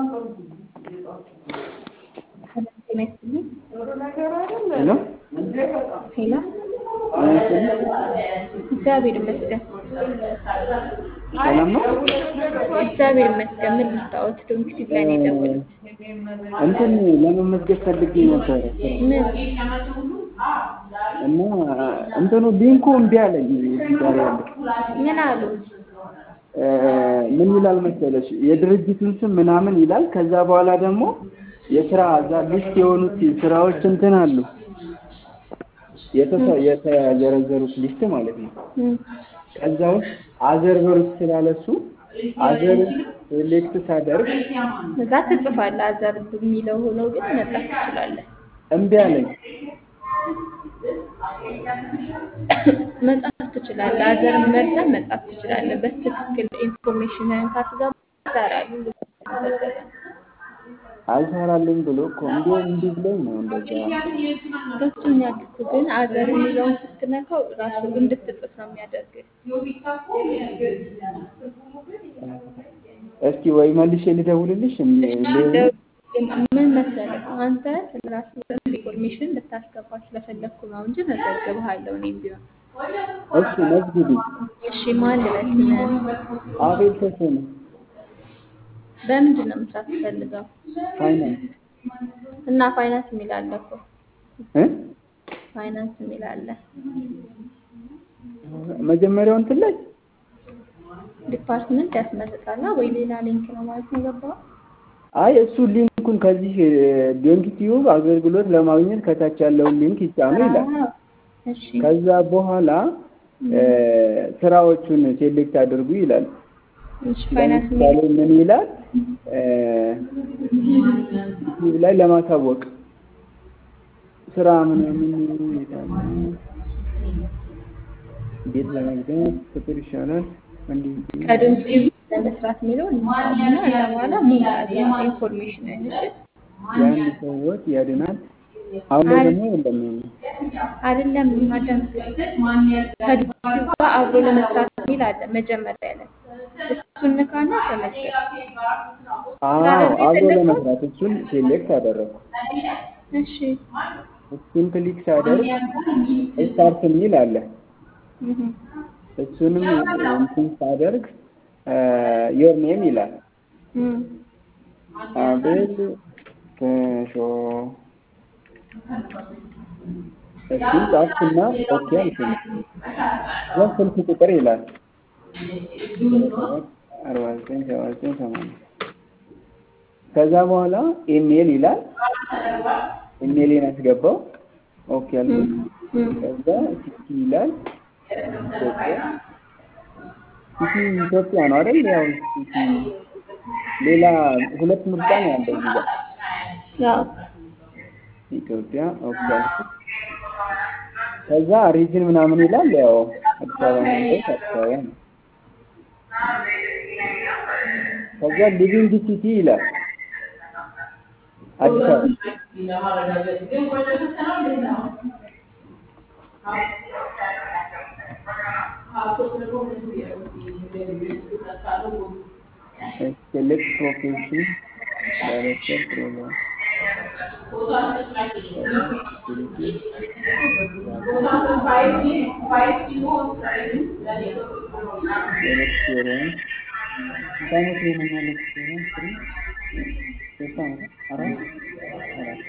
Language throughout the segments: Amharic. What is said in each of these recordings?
ጤና ይስጥልኝ። ሄሎ ሄሎ እግዚአብሔር ይመስገን። ሰላም ነው። እግዚአብሔር ይመስገን። ምን ልታወት ዶንክቲ ላይ ነው የደወሉት? እንትን ለመመዝገብ ፈልጌ ነበረ ምን እና እንትኑ ሊንኩ እምቢ አለኝ። እዚህ ጋር ያለ ምን አሉ? እ ምን ይላል መሰለሽ የድርጅቱን ስም ምናምን ይላል። ከዛ በኋላ ደግሞ የስራ እዛ ሊስት የሆኑት ስራዎች እንትን አሉ የተሰ የተዘረዘሩት ሊስት ማለት ነው። እም፣ ከዛ ውስጥ አዘር በሩት ስላለሱ አዘር ሴሌክት ሳደርግ እዛ ትጽፋለህ። አዘር የሚለው ሆኖ ግን መጻፍ ትችላለህ። እምቢ አለኝ። መጻፍ ትችላለህ። አዘር መርጠህ መጻፍ ትችላለህ። በትክክል ኢንፎርሜሽንን ካስገባ ይሰራሉ። ተመዘገበ አልሰራልኝ ብሎ እኮ እንዲ እንዲ ብሎኝ ነው እንደዛ ገብቶኛል እኮ ግን አዘር የሚለውን ስትነካው ራሱ እንድትጽፍ ነው የሚያደርግህ። እስኪ ወይ መልሼ ልደውልልሽ ደው- ምን መሰለህ አንተ ስለራስህ ኢንፎርሜሽን ልታስገባ ስለፈለግኩ ነው እንጂ መዘግብሃለሁ እኔም ቢሆን። እሺ መዝግቢ እሺ ማን ልበል ስምህን? አቤል ተሰነ በምንድን ነው መስራት ትፈልገው? ፋይናንስ እና ፋይናንስ የሚል አለ እኮ እ ፋይናንስ የሚል አለ። መጀመሪያው እንትን ላይ ዲፓርትመንት ያስመርጣላ ወይ ሌላ ሊንክ ነው ማለት ነው ገባህ? አይ እሱ ሊንኩን ከዚህ ሊንክ ቲዩብ አገልግሎት ለማግኘት ከታች ያለውን ሊንክ ይጫኑ ይላል። አዎ፣ እሺ ከዛ በኋላ እ ስራዎቹን ሴሌክት አድርጉ ይላል። እሺ ፋይናንስ ለምሳሌ የሚል ምን ይላል እ ዩቲዩብ ላይ ለማሳወቅ ስራ ምናምን ይላል። እንዴት ለመግዛት ፍቅር ይሻላል እንዲህ ከድምፅ ለመስራት የሚለው እንሳትና እዛ በኋላ ሙላት ኢንፎርሜሽን እሺ የአንድ ሰው ህይወት ያድናል። አሁን ላይ ደግሞ እንደሚሆን ነው። አይደለም ማዳም ከድምፅ ጋር አብሮ ለመስራት የሚል አለ መጀመሪያ ላይ እሱን ንካና ተመዝገብ። አዎ አብሮ ለመስራት እሱን ሴሌክት አደረኩ። እሺ እሱን ክሊክ ሳደርግ ስታርት የሚል አለ። እህ እሱንም እንትን ሳደርግ ዮር ኔም ይላል። እም አቤል ከሾ እሱን ጻፍኩና ኦኬ አልኩኝ። ከዛ ስልክ ቁጥር ይላል አርባ ዘጠኝ ሰባ ዘጠኝ ሰማንያ ከዛ በኋላ ኢሜል ይላል። ኢሜሌን አስገባው። ኦኬ አልኩኝ። እም ከዛ ሲቲ ይላል ኢትዮጵያ ሲቲ ኢትዮጵያ ነው አይደል? ያው ሲቲ ሌላ ሁለት ምርጫ ነው ያለው እዚህ ጋር ያው ኢትዮጵያ ኦኬ አልኩኝ። ከዛ ሪጅን ምናምን ይላል። ያው አዲስ አበባ ነው ያለሁት፣ አዲስ አበባ ነው። ከዛ ሊቪንግ ሲቲ ይላል አዲስ አበባ ሴሌክት ፕሮፌሽን ዳይሬክተር ፕሮግራም ኤክስፔሪየንስ ስንት ዓመት ይሆነኛል? ኤክስፔሪየንስ ስሪ ሶስት ዓመት አራት አራት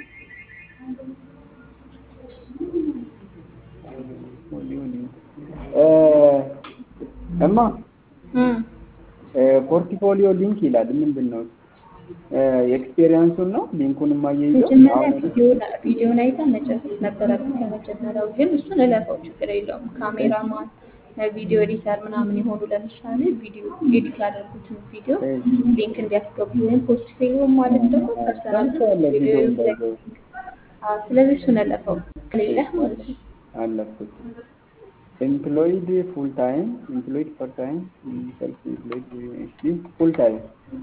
እ እማ እም ፖርትፎሊዮ ሊንክ ይላል። ምንድን ነው የኤክስፔሪየንሱን ነው ሊንኩን የማያይዘው? መጀመሪያ አሁን ቪዲዮን ቪዲዮን አይተህ መጨረስ ነበረብህ ከመጀመሪያው። ግን እሱን እለፈው፣ ችግር የለውም። ካሜራማን፣ ቪዲዮ ኤዲተር ምናምን የሆኑ ለምሳሌ ቪዲዮ ኤዲት ያደርጉትን ቪዲዮ ሊንክ እንዲያስገቡ ወይም ፖርትፎሊዮ ማለት ደግሞ ፐርሰናል ሰርቼዋለሁ ቪዲዮ ቪዲዮ እንዳይገቡ አዎ፣ ስለዚህ እሱን እለፈው ከሌለህ ማለት ነው። አለፍኩት። ኤምፕሎይድ ፉል ታይም ኤምፕሎይድ ፓርት ታይም ሰልፍ ኤምፕሎይድ ፉል ታይም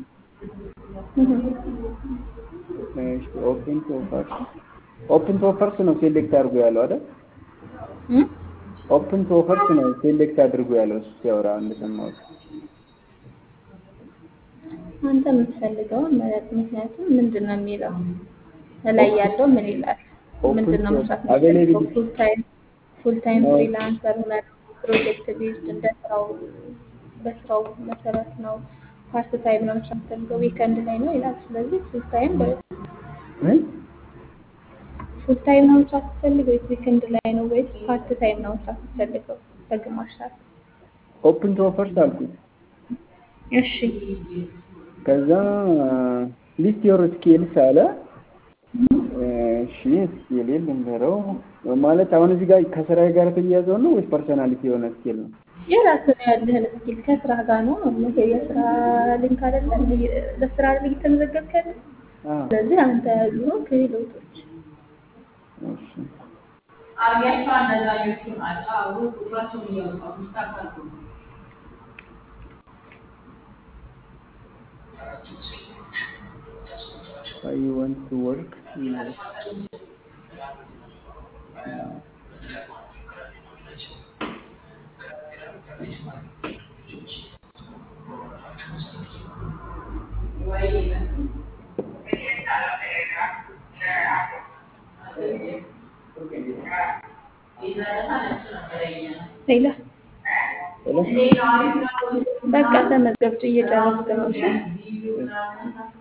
እሺ ኦፕን ቱ ኦፈርስ ኦፕን ቱ ኦፈርስ ነው ሴሌክት አድርጎ ያለው አይደል? እም ኦፕን ቱ ኦፈርስ ነው ሴሌክት አድርጎ ያለው እሱ ሲያወራ እንደሰማሁት። አንተ የምትፈልገውን ምረጥ። ምክንያቱም ምንድን ነው የሚለው ላይ ያለው ምን ይላል? ምንድን ነው መስራት የምትፈልገው? ፉል ታይም ፉል ታይም ፍሪላንሰር ሆነ ፕሮጀክት ቤዝድ እንደ ስራው በስራው መሰረት ነው። ፓርት ታይም ነው መስራት የምትፈልገው ዊከንድ ላይ ነው ይላል። ስለዚህ ፉል ታይም ፉል ታይም ነው መስራት የምትፈልገው ወይስ ዊከንድ ላይ ነው ወይስ ፓርት ታይም ነው መስራት የምትፈልገው በግማሽ ሰዓት? ኦፕን ቱ ኦፈርስ አልኩት። እሺ ከዛ ሊስት ዮር ስኪልስ አለ። እሺ ስኪል ልንገረው ማለት አሁን እዚህ ጋር ከስራዬ ጋር የተያያዘው ነው ወይስ ፐርሶናሊቲ የሆነ ስኪል ነው? የራስህ ነው ያለህን ስኪል ከስራ ጋር ነው ይሄ የስራ ሊንክ አይደለ? ለስራ ላይ እየተመዘገብክ ያለ ስለዚህ አንተ ያሉ ክህሎቶች እሺ አርያቸው አነዛኞቹን አጫሩ ቁጥራቸውን እያወጣሁ ስታካሉ I want to work. Yes. ሌላ ሄሎ በቃ ተመዝገብቱ እየጨረስክ ነው። እሺ እሺ